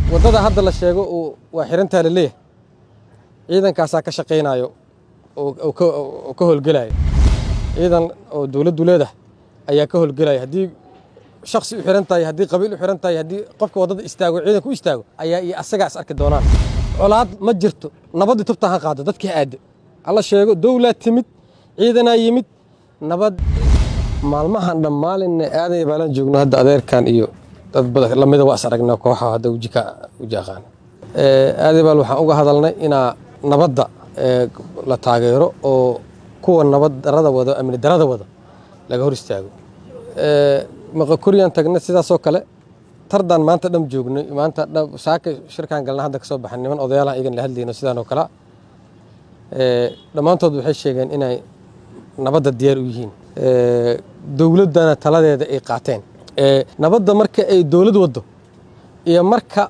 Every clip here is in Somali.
waddada hadda la sheego waa xirantaa la leeyahay ciidankaasaa ka shaqaynayo oo ka howlgelaya ciidan oo dowladdu leedahay ayaa ka howlgelaya haddii shaksi u xiran tahay haddii qabiil u xiran tahay haddii qofka waddada istaago ciidanka u istaago ayaa iyo asagaa is arki doonaan colaad ma jirto nabaddii tubta ha qaado dadkii aadda hala sheego dowlaa timid ciidanaa yimid nabad maalmahan dhammaalinna aaday baalan joogno hadda adeerkan iyo dad badan lamida waa is aragnaa kooxa hadda wejika weji aqaan aaday baal waxaan uga hadalnay inaa nabadda la taageero oo kuwa nabad darada wada amni darada wada laga hor istaago maqakoriyaan tagna sidaasoo kale tardaan maanta dham joognay maanta saaka shirkaan galna hadda kasoo baxan niman odayaalaha iyagan la hadlayno sidaan oo kale dhammaantood waxay sheegeen inay nabadda diyaar u yihiin dowladdana taladeeda ay qaateen nabadda marka ay dowlad waddo iyo marka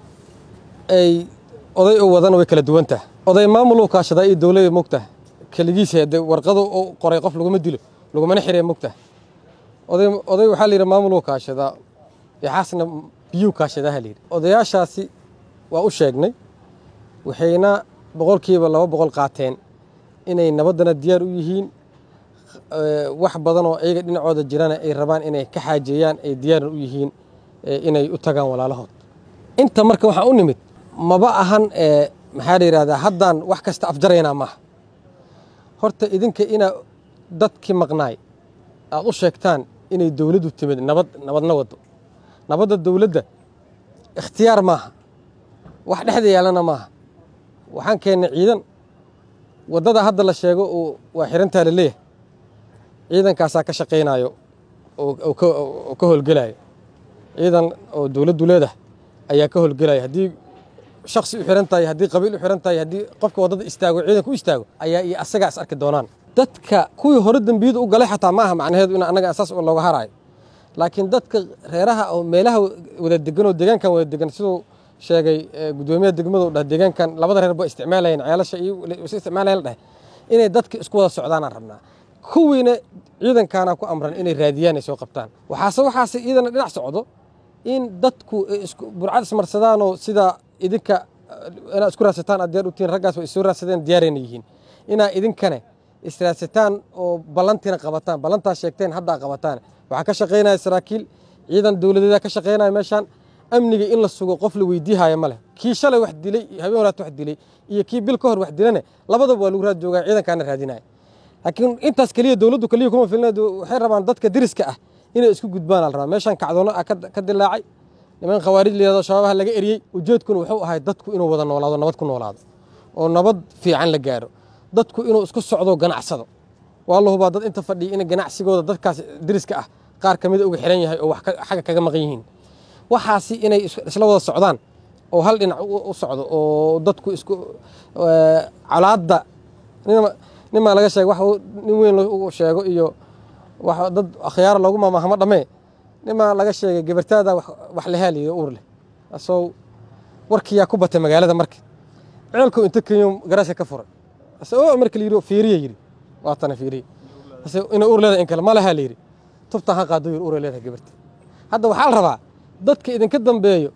ay oday u wadana way kala duwan tahay oday maamul u kaashadaa iyo dowlada mogtaha keligiisa de warqadu u qoray qof laguma dilo lagumana xiree mogtaha oday oday waxaa la yidhi maamul u kaashadaa yaxaasna biyuu kaashadaha la yidhi odayaashaasi waa u sheegnay waxayna boqolkiiba laba boqol qaateen inay nabaddana diyaar u yihiin wax badan oo iyaga dhinacooda jirana ay rabaan inay ka xaajeeyaan ay diyaarna u yihiin inay u tagaan walaalahood inta marka waxaa u nimid maba ahan maxaa la yidhahdaa haddaan wax kasta afjaraynaa maaha horta idinka inaa dadkii maqnaay aad u sheegtaan inay dowladdu timid nabad nabadna waddo nabadda dowladda ikhtiyaar maaha wax dhexda yaalana maaha waxaan keennay ciidan waddada hadda la sheego waa xirantaa la leeyahay ciidankaasaa ka shaqaynayo oo ka howlgelaya ciidan oo dowladdu leedahay ayaa ka howlgelaya haddii shaksi u xiran tahay haddii qabiil u xiran tahay haddii qofka waddada istaago ciidanka u istaago ayaa iyo asagaa is arki doonaan dadka kuwii hore dembiyada u galay xataa maaha macnaheedu in annaga saas looga haraayo laakiin dadka reeraha oo meelaha wada degan oo deegaankan wada degan siduu sheegay guddoomiyaha degmadu dhah deegaankan labada reer ba isticmaalayan ceelasha iyo is isticmaalayan dheh inay dadka isku wada socdaanaan rabnaa kuwiina ciidankaana ku amran inay raadiyaan ay soo qabtaan waxaase waxaase iyadana dhinac socdo in dadku burcad ismarsadaanoo sida idinka inaad isku raadsataan aad diyaar u tihiin raggaas way isoo raadsadeen diyaarayna yihiin inaa idinkane israadsataan oo ballantiina qabataan ballantaas sheegteen haddaa qabataan waxaa ka shaqaynaya saraakiil ciidan dowladeeda ka shaqaynaya meeshaan amniga in la sugo qof la weydiihaya ma leh kii shalay wax dilay habeen horaat wax dilay iyo kii bil ka hor wax dilane labadaba waa lagu raad joogaa ciidankaana raadinaya laakiin intaas keliya dowladdu keliya kuma filna waxay rabaan dadka deriska ah inay isku gudbaan la rabaa meeshaan kacdoono ah ka dilaacay niman khawaarij layado shababaha laga eriyey ujeedkuna wuxuu ahay dadku inuu wada noolaado nabad ku noolaado oo nabad fiican la gaaro dadku inuu isku socdo ganacsado waa la hubaa dad inta fadhiya in ganacsigooda dadkaas deriska ah qaar ka mida uga xiran yahay oo wax xagga kaga maqan yihiin waxaasi inay isla wada socdaan oo hal dhinac u socdo oo dadku isku colaadda nimaa laga sheega wax nin weyn u sheego iyo dad akhyaara loogu maamahamo dhammee nimaa laga sheegay gabartaada wax lehaaliyo uur leh asoo warkiyaa ku batay magaalada marka ceelku inta kenyo garaashka ka furay o marka la yidhi fiiriya yidhi waatana fiiriya ina uur leedahay in kale ma lahaa la yidhi tubtaan ha qaado yidhi uur leedahay gabarta hadda waxaa la rabaa dadka idinka dambeeyo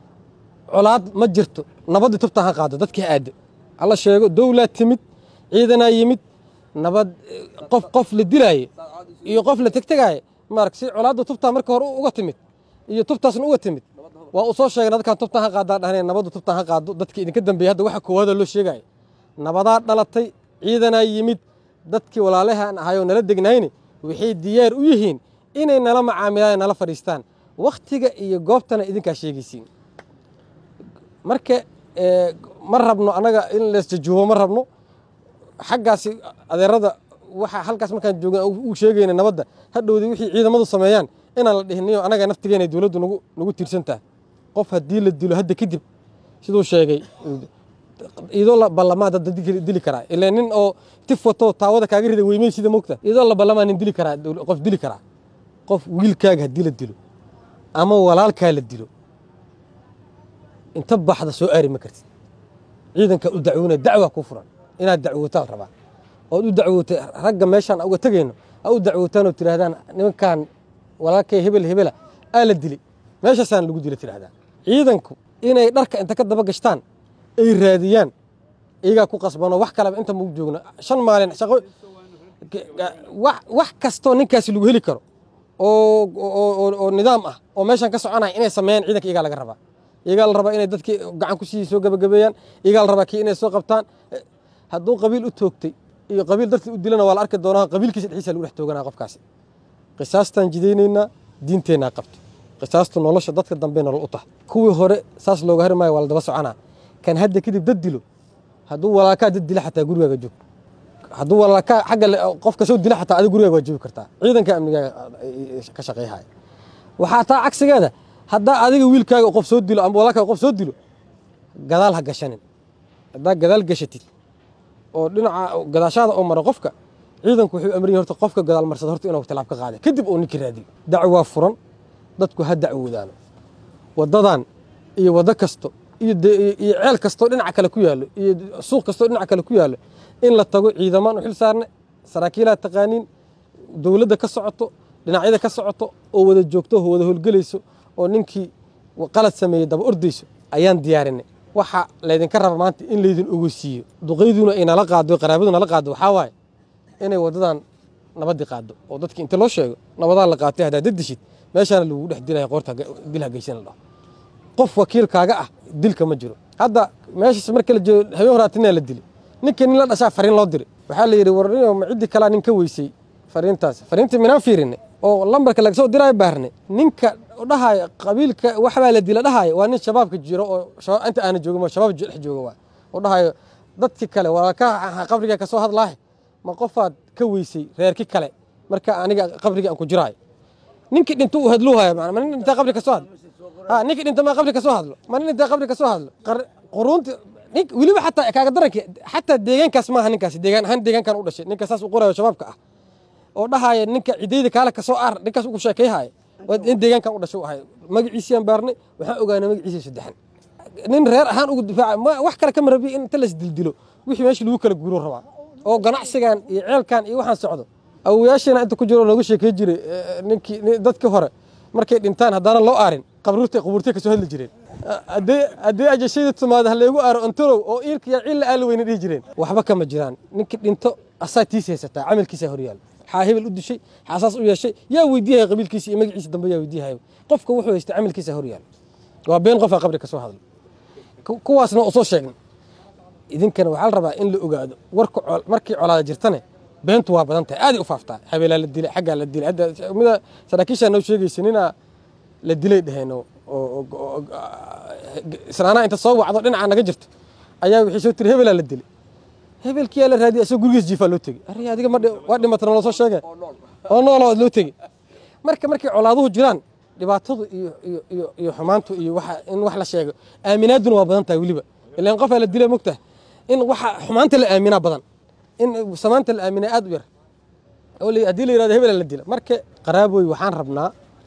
colaad ma jirto nabaddii tubtaan ha qaado dadkii aadda hala sheego dowlaa timid ciidanaa yimid nabad qof qof la dilaaye iyo qof la tegtegaaye maarag si colaadda tubtaa marka hore uga timid iyo tubtaasna uga timid waa uu soo sheegay dadkaan tubtaan ha qaadaan dhahneen nabaddu tubtaan ha qaado dadkii idinka dambeeyey hadda waxa koowaada loo sheegaayo nabadaa dhalatay ciidanaa yimid dadkii walaalahan ahayoo nala degnayne waxay diyaar u yihiin inay nala macaamilaan nala fadhiistaan wakhtiga iyo goobtana idinkaa sheegaysiin marka ma rabno annaga in leesjajuubo ma rabno xaggaasi adeerada waxa halkaas markaan joogna uu sheegayna nabadda hadhowdii wixii ciidamadu sameeyaan inaan la dhihiniyo annaga naftigeena dowladdu nagu nagu tiirsan tahay qof haddii la dilo hadda kadib siduu sheegay iyadoo la ballamaa dad dili karaa ilaa nin oo tif wato taawada kaaga rida weymey sida mogta iyadoo la ballamaa nin dili karaa qof dili karaa qof wiilkaaga haddii la dilo ama walaalkaa la dilo inta baxda soo aari ma kartid ciidanka u dacwoona dacwaa kuu furan inaad dacwootaan rabaa ood u dacwootay ragga meeshaan uga tegayno a u dacwootaan oo tidhaahdaan nimankan walaalkay hebel hebela aa la dilay meeshaasaan lagu dila tidhahdaan ciidanku inay dharka inta ka daba gashtaan ay raadiyaan iyagaa ku qasbanoo wax kaleba inta mau joogno shan maalin shaqo wax kastoo ninkaasi lagu heli karo oo nidaam ah oo meeshan ka soconaya inay sameeyaan ciidanka iyagaa laga rabaa iyagaa la rabaa inay dadkii gacan ku sii soo gabagabeeyaan iyagaa la rabaa kii inay soo qabtaan hadduu qabiil u toogtay iyo qabiil dartii u dilana waa la arki doonaa qabiilkiisa dhexdiisa lagu dhex tooganaa qofkaasi qisaastaan jidaynaynaa diinteennaa qabto qisaastu nolosha dadka dambe nolol u tahay kuwii hore saas looga hari maayo waa la daba soconaa kan hadda kadib dad dilo hadduu walaalkaa dad dila xataa gurigaaga joog hadduu walaalkaa xagga qofka soo dila xataa adiga gurigaaga waa joogi kartaa ciidanka amnigaaga ka shaqayhaya waxaa taa cagsigeeda haddaa adiga wiilkaaga qof soo dilo ama walaalkaaga qof soo dilo gadaal ha gashanin haddaa gadaal gashatid oo dhinaca gadaashaada oo mara qofka ciidanku wuxuu amriya horta qofka gadaal marsada horta inuu tilaab ka qaada kadib uu ninkii raadiyo dacwaa furan dadku ha dacwoodaano waddadan iyo waddo kasto iyo ceel kastoo dhinaca kale ku yaallo iyo suuq kastoo dhinaca kale ku yaallo in la tago ciidamaan u xil saarne saraakiilaa taqaaniin dowladda ka socoto dhinacyada ka socoto oo wada joogto oo wada howlgelayso oo ninkii qalad sameeyey daba ordayso ayaan diyaarinay waxa laydinka raba maanta in laydin ogeysiiyo duqayduna ay nala qaado qaraabadu nala qaado waxaa waaye inay waddadan nabaddii qaado oo dadki inta loo sheego nabadaan la qaatay haddaa dadishid meeshaana lagugu dhex dilaya qoorta dil hageysan la dhaho qof wakiilkaaga ah dilka ma jiro hadda meeshaas marka la joogo habeen horaatinaa la dilay ninka nin la dhashaa fariin loo diray waxaa la yidhi warnio ma ciddii kalaa nin ka weysay fariintaas fariintii minaan fiirinay oo lambarka laga soo diraayo baarnay ninka dhahaayo qabiilka waxbaa la dila dhahaayo waa nin shabaabka jiro oo inta aana joogin shabaab dhex jooga waa oo dhahayo dadki kale walaalkaa qabriga ka soo hadlaahe ma qofaad ka weysay reerki kale marka aniga qabriga aan ku jiraayo ninkii dhinto uu hadluuhaya ma nin dhintaa qabri ka soo hadlo ha ninkii dhinta maa qabri ka soo hadlo ma nin dhintaa qabri ka soo hadlo quruunti nin weliba xataa kaaga daranki xataa deegaankaas maaha ninkaasi deegaan ahaan deegaankan u dhashay ninka saas u qorayo shabaabka ah oo dhahaya ninka cidayda kaale ka soo aar ninkaas ugu sheekayhaya in deegaankan u dhashay u ahay magaciisiyaan baarnay waxaan ogaanay magaciisa saddexan nin reer ahaan ugu difaaca wax kale kama rabiya in inta las dildilo wixii meesha lagu kala guuro rabaa oo ganacsigan iyo ceelkan iyo waxaan socdo awoyaashiina inta ku jiro looga sheekey jiray ninkii dadkii hore markay dhintaan haddaana loo aarin qabruurtay qabuurtay kasoo hadli jireen haddii ajashayda timaado hallaygu aaro ontorow oo iilka yaa cilla aala weyna dhihi jireen waxba kama jiraan ninkii dhinto asaa tiis haysataa camalkiisaa horyaal xaa hebel u dishay xaasaas u yeeshay yaa weydiihaya qabiilkiisa iyo magaciisa dambe yaa weydiihaya qofka wuxuu haystay camalkiisa horyaal waa been qofaa qabri ka soo hadlo kuwaasna oo soo sheegnay idinkana waxaa la rabaa in la ogaado warka markii colaada jirtane beentu waa badan tahay aaday u faaftaa habeelaa la dilay xaggaa la dilay hadda mida saraakiishaa noo sheegaysa ninaa la dilay dheheen oo islaanaa inta soo wacdo dhinacaa naga jirto ayaa wixii soo tiri hebelaa la dilay hebelkiyaa la raadiyay asagoo gurigiis jiifaa loo tegey arri adiga ma waa dhimatana loo soo sheege oo nooloo loo tegey marka markay colaaduhu jiraan dhibaatadu iyo iyo iyo iyo xumaantu iyo waxa in wax la sheego aaminaaduna waa badan tahay weliba ilaan qofaa la dilay mogtahay in waxa xumaanta la aaminaa badan in samaanta la aaminaa aad u yar oo haddii la yirahdo hebela la dila marka qaraaboy waxaan rabnaa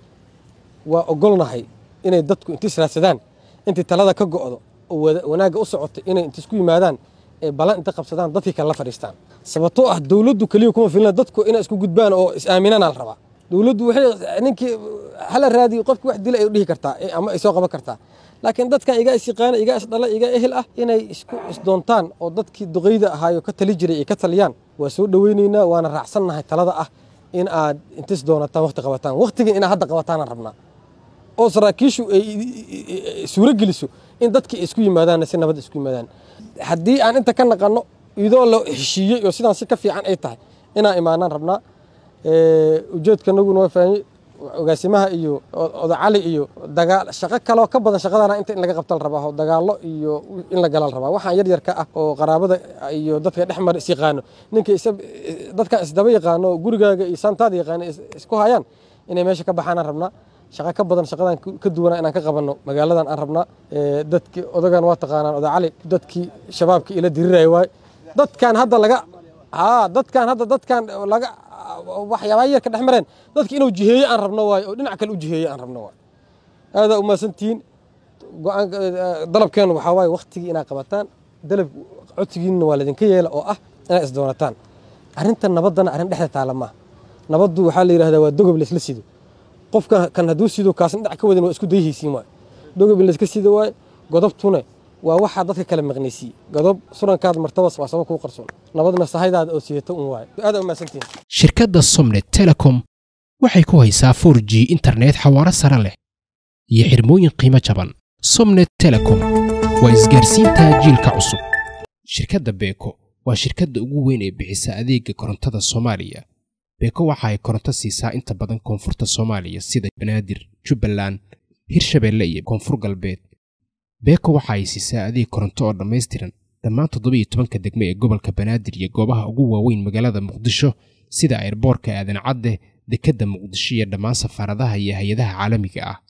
waa ogolnahay inay dadku inta israadsadaan intay talada ka go'do oo wanaagga u socoto inay inta isku yimaadaan ee balan inta qabsadaan dadkii kale la fadhiistaan sababtoo ah dowladdu keliya kuma filna dadku inay isku gudbaan oo is-aaminana la rabaa dowladdu waxay ninkii hala raadiyo qofkii wax dila ay dhihi kartaa ama ay soo qaban kartaa laakiin dadkan iga isyaqaana iga isdhala iga ehel ah inay isku isdoontaan oo dadkii duqayda ahaayo ka tali jiray ay ka taliyaan waa soo dhoweynaynaa waana raacsannahay talada ah in aad intis doonataan waqti qabataan waqtigan inaad hadda qabataanaan rabnaa oo saraakiishu ay suuro geliso in dadkii isku yimaadaan si nabad isku yimaadaan haddii aan inta ka naqanno idoo la heshiiyey oo sidaan si ka fiican ay tahay inaan imaanaan rabnaa ujeedkanaguna waa fahmay ogaasimaha iyo odacali iyo dagaal shaqo kaloo ka badan shaqadana inta in laga qabta la rabaa oo dagaallo iyo in la gala la rabaa waxaan yar yarka ah oo qaraabada iyo dadka dhex mara is yaqaano ninka dadkan isdaba yaqaano oo gurigaaga iyo saantaada yaqaano isku hayaan inay meesha ka baxaanaan rabnaa shaqo ka badan shaqadan ka duwana inaan ka qabanno magaaladan aan rabnaa dadki odagan waa taqaanaan odacali dadkii shabaabka ila diriraya waay dadkan hadda laga haa dadkan hadda dadkan laga waxyaabaa yarka dhex mareen dadki inuu jiheeye aan rabno waayo oo dhinac kale u jiheeye aan rabno waayo aadaa umahadsantihiin go-aan dalabkeenu waxaa waaye waktigii inaad qabataan dalab codsigiinna waa laydinka yeela oo ah inaad isdoonataan arrintan nabaddana arrin dhexda taala maaha nabaddu waxaa la yidhahdaa waa dogob laysla sido qofka kan hadduu sido kaasna dhinac ka wadan waa isku dayhaysiin waayo dogob in layska sido waayo godobtuna waa waxaa dadka kala maqnaysiiye godob surankaad martabas waa sabab kuu qarsoon nabadna sahaydaada oo siidata un waayo aad umahadsantihin shirkadda somnet telecom waxay ku haysaa 4 g internet xawaaro sare leh iyo xirmooyin qiimo jaban somnet telecom waa isgaarsiinta jiilka cusub shirkadda beeko waa shirkadda ugu weyn ee bixisa adeega korontada soomaaliya beeko waxa ay koronto siisaa inta badan koonfurta soomaaliya sida banaadir jubbaland hirshabeelle iyo koonfur galbeed beeko waxa ay siisaa adeeg koronto oo dhammaystiran dhammaan toddoba iyo tobanka degme ee gobolka banaadir iyo goobaha ugu waaweyn magaalada muqdisho sida airboorka aadan cadde dekedda muqdisho iyo dhammaan safaaradaha iyo hay-adaha caalamiga ah